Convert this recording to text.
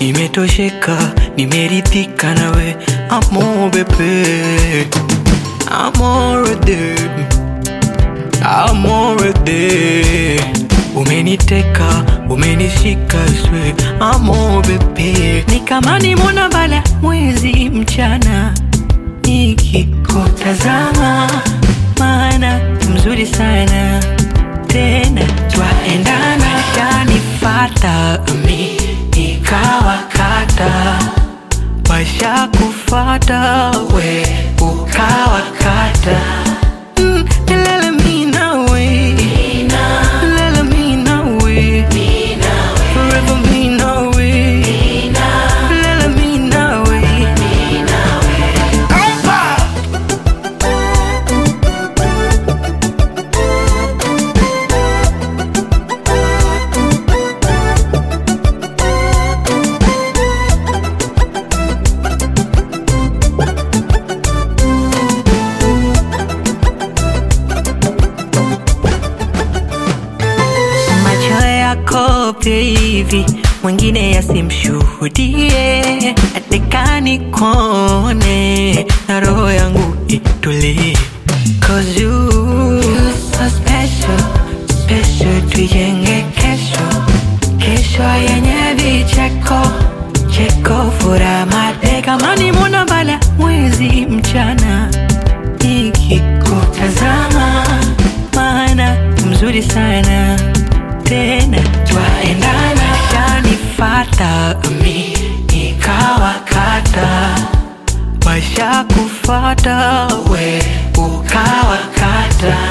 nimetosheka, nimeridhika nawe amo bebe, amorede, amorede, umeniteka, umenishika swe, amo bebe, ni kama nimona bala mwezi mchana nikikutazama, maana mzuri sana tena twaendana, kanifata mi nikawakata, washa kufata we ukawakata Mm, lele mi nawe. Lele mi nawe. Forever mi nawe. Lele mi nawe. macho yako hivi mwingine yasimshuhudie, atekani kone na roho yangu itulie. Cause you, you so special, special, tuijenge kesho, kesho yenye vicheko cheko, furaha mate kama ni mwana bala mwezi mchana nikikutazama, maana mzuri sana tena twaendana, kanifata mi nikawakata, washa kufata we ukawakata